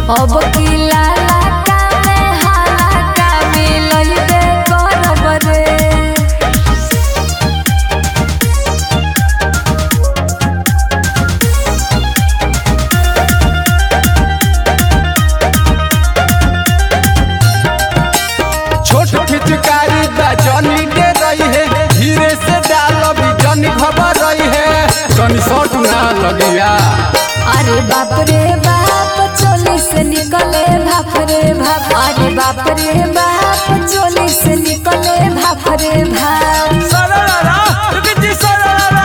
अब की लाला कामे हाला कामे लइबे करब रे छोट फिचकारी बा जनी के रही है धीरे से डालो भी जनी खबर रही है जनी शॉट ना लगिया अरे बाप रे बाप चोली से निकले भाप रे भाप अरे बाप रे बाप चोली से निकले भाप रे भाप सरला बिजी सरला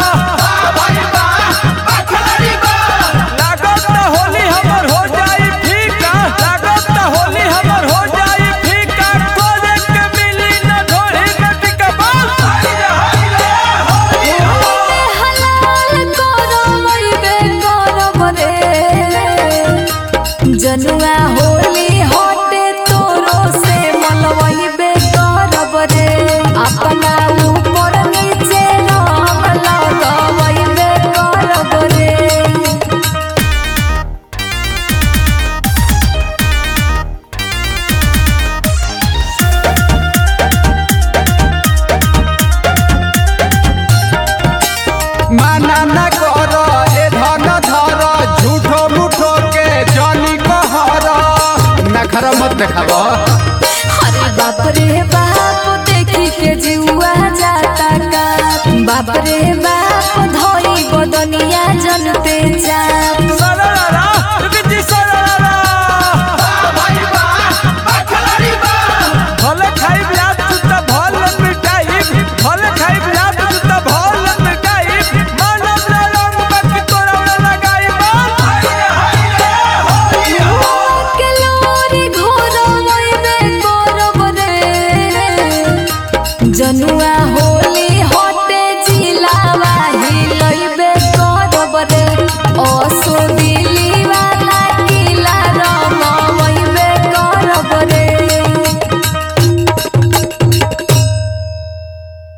लागत ना होली हमर हो जाई फीका लागत ना होली हमर हो जाई फीका खोजे के मिली ना ढोली में टिकबा हलाल करो वैबे करब रे जनुआ होली हटे तोरो से मनवैबे करब रे अपना ऊपर नीचे रंग लगवैबे करब रे माना न करो ए धन धर झूठो मुठो के जनी कहर नखरा मत देखाब अरे बाप रे बाप देखी के जुआ जाता का बाप रे बाप धोई बदनिया जनते